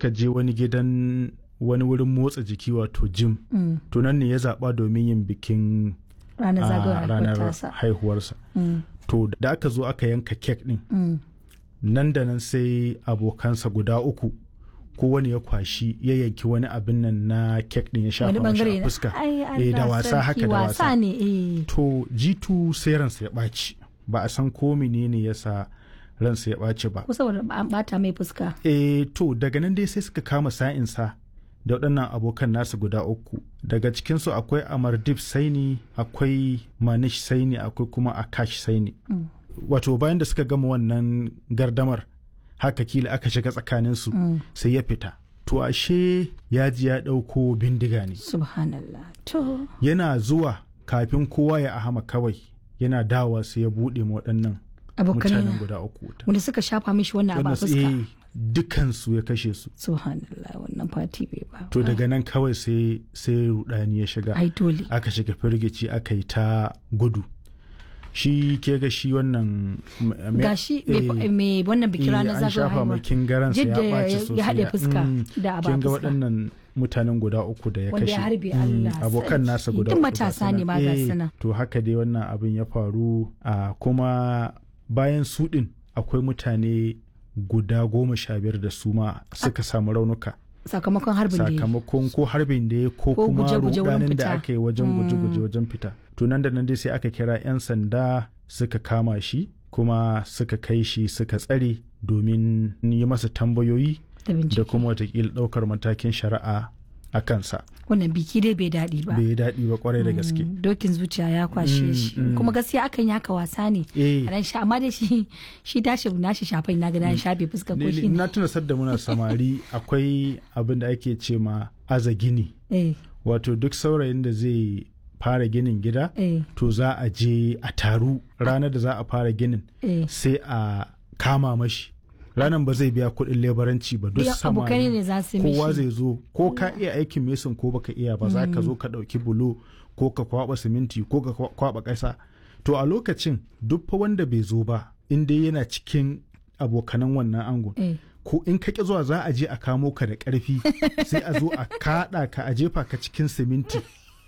suka je wani gidan wani wurin motsa jiki wato gym Mm. to nan ne ya zaɓa domin yin bikin ranar a zagayowar ranar tasa haihuwarsa Mm. to da aka zo aka yanka kek ɗin Mm. nan da nan sai abokansa guda uku kowane ya kwashi ya yanki wani abin nan na kek ɗin ya shafa wani mashi bangare a na fuska ai Eh, da Allah wasa sarki, haka da wasa wasa ne eh to jitu sai ransa ya ɓaci ba a san ko menene ya sa ransa ya ɓaci ba ko saboda an bata mai fuska e to daga nan dai sai suka kama sa'insa da waɗannan abokan nasu guda uku daga cikinsu akwai amardip saini akwai manish saini akwai kuma akash saini Mm. wato bayan da suka gama wannan gardamar haka kila aka shiga tsakaninsu Mm. sai ya fita to ashe ya ji ya ɗauko bindiga ne subhanallah to yana zuwa kafin kowa ya ahama kawai yana dawa sai ya buɗe ma waɗannan abokanai mutanen na guda uku wuta wanda suka shafa mishi wannan abu a Wannan su- fuska eh, dukansu ya kashe su subhanallah wannan fati bai ba to daga nan kawai sai sai rudani ya shiga ai dole aka shiga firgici aka yi ta gudu shi ke ga shi wannan m- me- gashi eh, mai- mai wannan bikin eh, ranar an zagayowar shafa mai haihuwa kingaransa ya Jidda ya- ɓaci ya sosai haɗe fuska Mm, da aba kin ga fuska. waɗannan mutanen guda uku da ya Wanda ya kashe harbe Mm, Allah abokan sarki. nasa guda Duk uku matasa ga ne su ma nan. ga Eh, su nan. to haka dai wannan abin ya faru a kuma bayan su ɗin akwai mutane guda goma sha biyar da su ma suka samu raunuka sakamakon harbin da ya yi. sakamakon ko harbin da ya ko Ko kuma guje-guje wurin rudanin fita. da aka yi wajen guje-guje wajen fita to nan da nan dai sai aka kira 'yan sanda suka kama shi kuma suka kai shi suka tsare domin yi masa tambayoyi da da bincike kuma watakila ɗaukar matakin shari'a a kansa wannan biki dai bai daɗi ba bai yi daɗi ba kwarai da gaske Mm, dokin zuciya ya kwashe Mm, shi mm. kuma gaskiya akan yaka wasa ne eh a ran sha amma dai shi shi tashi nashi shafai na ga na shafe fuska ko ni- shi ne na tuna sadda muna samari akwai abin da ake ce ma aza gini eh wato duk saurayin da zai fara ginin gida eh to za a je a taru ranar da za a fara ginin eh sai a kama mashi ranar ba zai biya kuɗin lebaranci ba duk Duk abokai samari ne za su kowa mishi zai zo ko ka iya aikin mesin ko baka iya ba za ka zo ka ɗauki bulo ko ka kwaba siminti ko ka kwa- kwaba ƙasa to a lokacin duk fa wanda bai zo ba in dai yana cikin abokanan wannan angon eh ko in ka ƙi zuwa za a je a kamo ka da ƙarfi sai a zo a kaɗa ka a jefa ka cikin siminti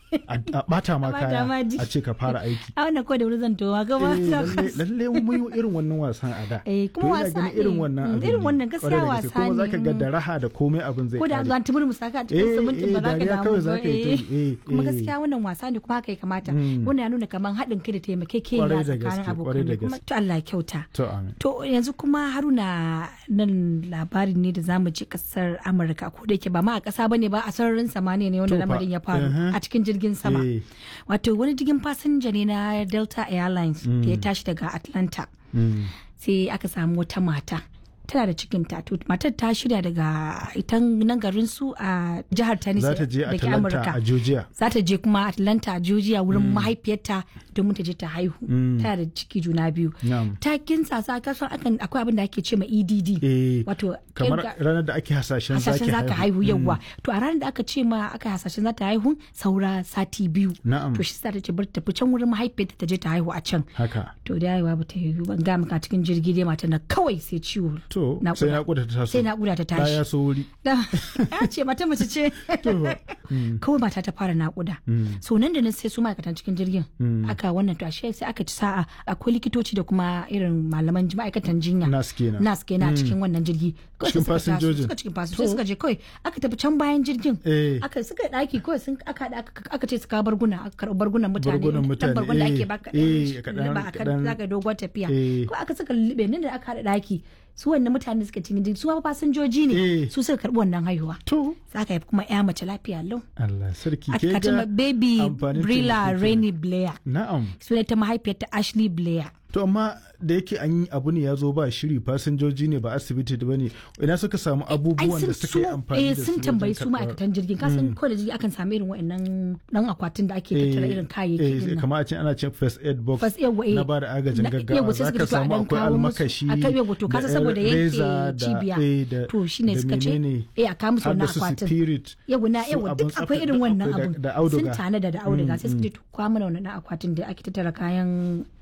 a a ɓata ma A ɓata kaya ma jiki. a ce ka fara aiki a wannan ko da wuri zan towa gaba Eh, lalle lalle mun yi irin wannan wasan a da Eh, kuma To ina wasa ganin irin ne. wannan Mm, abin irin ne. wannan gaskiya Kwarai da gaske. wasa kuma zaka ne. ga da raha da komai abin zai ko da kare. zan tumur musaka a cikin Eh, simintin ba eh, za ka dariya damu kawai ba za ka yi ta yi. eh. Eh, kuma eh. gaskiya wannan wasa ne kuma haka ya kamata Mm. wannan ya nuna kamar haɗin kai da taimakekeniya Kwarai da tsakanin gaske, kwarai da abokan kuma gaske. to Allah ya kyauta to amin To yanzu kuma haruna nan labarin ne da zamu ji kasar Amurka ko da yake ba ma a kasa bane ba a sararin samaniya ne wanda To fa, lamarin ya faru uh-huh. a cikin jirgin sama. Eh. Wato wani jirgin fasinja ne na Delta Airlines da ya tashi daga Atlanta Mm. sai aka samu wata mata tana da cikin to matar ta shirya daga ita nan garin su a jihar Tennessee za ta je da ke Atlanta Amurka. a Georgia za ta je kuma Atlanta Georgia wurin mahaifiyarta domin ta je ta haihu tana da ciki juna biyu Na'am. ta kinsa sa kasan akan akwai abin da ake ce ma EDD eh wato kamar kirga- ranar da ake hasashen hasashen zaki zaka haihu yawa to a ranar da aka ce ma aka hasashen za ta haihu saura sati biyu Na'am. to shi sa ta ce bar ta fi can wurin mahaifiyarta ta je ta haihu a can haka to da haihuwa ba ta yi ban ga maka cikin jirgi dai mata na kawai sai ciwo to Naƙuda. sai naƙuda ta taso sai naƙuda ta tashi ya so wuri da ya ce mata mace ce to ba. kawai mata ta fara naƙuda so nan da nan sai su ma'aikatan cikin jirgin aka wannan to ashe sai aka ci sa'a akwai likitoci da kuma irin malaman ma'aikatan jinya Nas kenan. nas kenan a cikin wannan jirgi Kawai Cikin sai suka taso, fasinjojin. suka cikin fasinjoji suka je kawai aka tafi can bayan jirgin Eh. aka suka daki kawai sun aka haɗa aka- aka ce su kawo barguna aka karɓi bargunan mutane Bargunan Dan mutane, bargun da eh, ake baka eh, kaɗan- ba a kan kaɗan- zaka dogon tafiya eh. ko aka saka lulluɓe nan da aka haɗa daki su wannan mutane suka cikin jirgi su ma fasinjoji ne Eh. su suka karɓi wannan haihuwa to za ka haifi kuma ya mace lafiya lau Allah sarki aka ke kace ma ga baby amfanin Brilla taimako kenan. Rainy Blair na'am suna ta mahaifiyarta Ashley Blair to amma da yake an yi abu ne ya zo ba shiri fasinjoji ne ba asibiti ba ne ina suka samu abubuwan da suka yi amfani eh da su sun tambayi wajen su karɓar- ma'aikatan jirgin kasan ko da jirgi akan samu irin wa'annan dan akwatin da ake tattara Eh, irin kayayyaki eh, din nan kamar a ce ana cin first aid box Fas yawa eh na ba da agajin na- gaggawa yawa sai za suka ka fito a samu dan akwai kawo musu almakashi a kai yawa to kasa da saboda reza yanke da- cibiya eh, da- to shine da suka ce menene, eh a kawo musu har da wannan su akwatin spirit yawa na su yawa abin duk tsafta, akwai irin duk wannan akwai da- abun da auduga sun tanada da auduga sai suka ce to kwa mana wannan akwatin da ake tattara kayan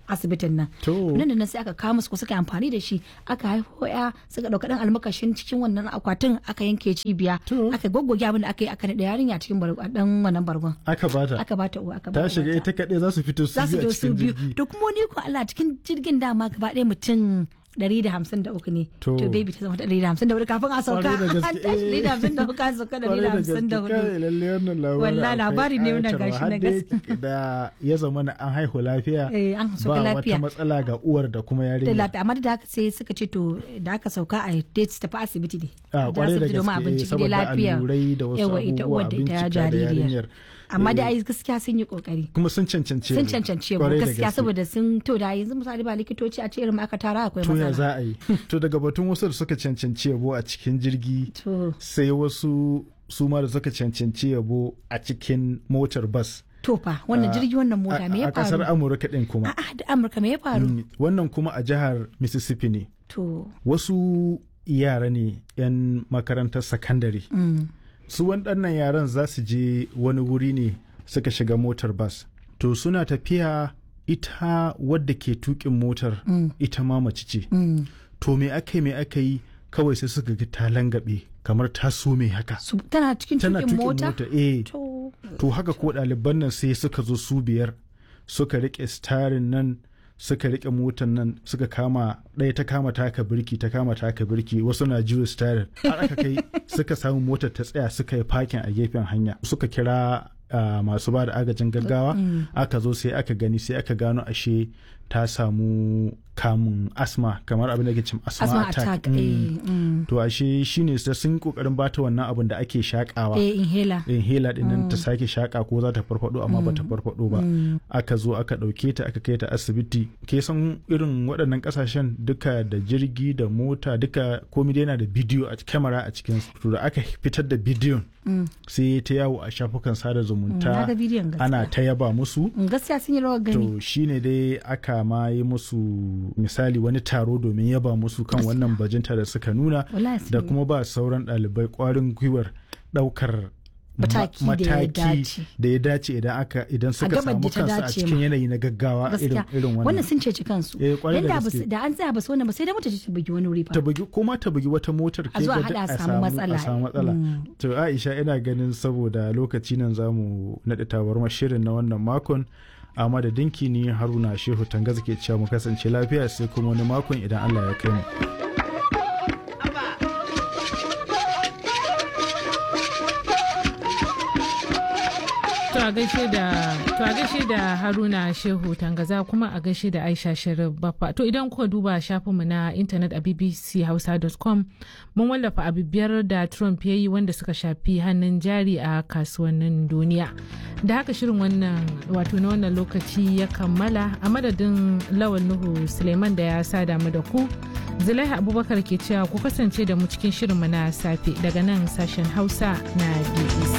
asibitin nan nan da nan sai aka kawo musu suka amfani da shi aka haifo ya suka dauka dan almakashin cikin wannan akwatin aka yanke cibiya aka goggoge abin da aka yi aka naɗa yarinya cikin dan wannan bargon aka bata aka bata uwa aka ta shiga ita kaɗai za su fito su biyu a cikin jirgi to kuma ni ko Allah cikin jirgin dama gaba ɗaya mutum ɗari da hamsin da uku ne to baby ta zama ɗari da hamsin da hudu kafin a sauka an tashi ɗari da hamsin da hudu an sauka ɗari da hamsin da hudu wallahi labari ne wannan gashi na gaske da ya zama na an haihu lafiya ba wata matsala ga uwar da kuma yarinya da lafiya amma da haka sai suka ce to da aka sauka a date tafi asibiti ne a kwarai da gaske saboda allurai da wasu abubuwa a bincika da yarinyar amma da ai gaskiya sun yi kokari kuma sun cancance sun cancance mu gaskiya saboda sun to da yanzu misali ba likitoci a ce irin aka tara akwai matsala to ya za a yi to daga batun wasu da suka cancanci yabo a cikin jirgi sai wasu su ma da suka cancanci yabo a cikin motar bas to fa wannan jirgi wannan mota me ya faru a kasar amurka din kuma a da amurka me ya faru wannan kuma a jihar mississippi ne to wasu yara ne yan makarantar sakandare su waɗannan yaran za su je wani wuri ne suka shiga motar bas to suna tafiya ita wadda ke tukin motar mm. ita ma mace ce mm. to me aka yi me aka yi kawai sai suka ga ta langabe kamar ta so me haka tana cikin tukin mota eh to, to haka ko ɗaliban nan sai suka zo su biyar suka rike starin nan suka rike motar nan suka kama ɗaya ta kama taka birki ta kama taka birki wasu na jiyo starin har aka kai suka samu motar ta tsaya suka yi fakin a gefen hanya suka kira Uh, masu ba da agajin gaggawa mm. aka zo sai aka gani sai aka gano ashe ta samu kamun asma kamar abin da ke cin asma, asma attack, attack. Mm. Eh, mm. to ashe shine da sun kokarin bata wannan abin da ake shakawa eh, inhaler inhaler din nan ta sake shaka ko za ta farfado amma bata farfado ba aka zo aka dauke ta aka kai ta asibiti ke san irin waɗannan kasashen duka da jirgi da mota duka komai dai yana da bidiyo a kyamara a cikin to da aka fitar da bidiyon sai ta yawo a shafukan sada zumunta ana ta yaba musu gaskiya sun yi rawar gani to shine dai aka ma yi musu misali wani taro domin yaba musu kan wannan bajinta da suka nuna da kuma ba sauran ɗalibai ƙwarin gwiwar ɗaukar mataki da ya dace idan aka idan suka samu kansu a cikin yanayi na gaggawa irin irin wannan wannan sun ceci kansu eh kwarai da gaske da an tsaya ba su wannan ba sai da mota ta bugi wani wuri fa ta bugi kuma ta bugi wata motar ke ga a samu matsala a samu matsala to Aisha ina ganin saboda lokaci nan zamu nade tabarmar shirin na wannan makon a madadinki ni Haruna Shehu Tangaza ke cewa mu kasance lafiya sai kuma wani makon idan Allah ya kai mu To a gaishe da to a gaishe da Haruna Shehu Tangaza kuma a gaishe da Aisha Sharif Baffa. To idan kuka duba shafinmu na intanet a bbchausa.com mun wallafa abu biyar da Trump ya yi wanda suka shafi hannun jari a kasuwannin duniya. Da haka shirin wannan wato na wannan lokaci ya kammala a madadin Lawal Nuhu Suleiman da ya sa damu da ku. Zulaiha Abubakar ke cewa ku kasance da mu cikin shirinmu na safe daga nan sashen Hausa na BBC.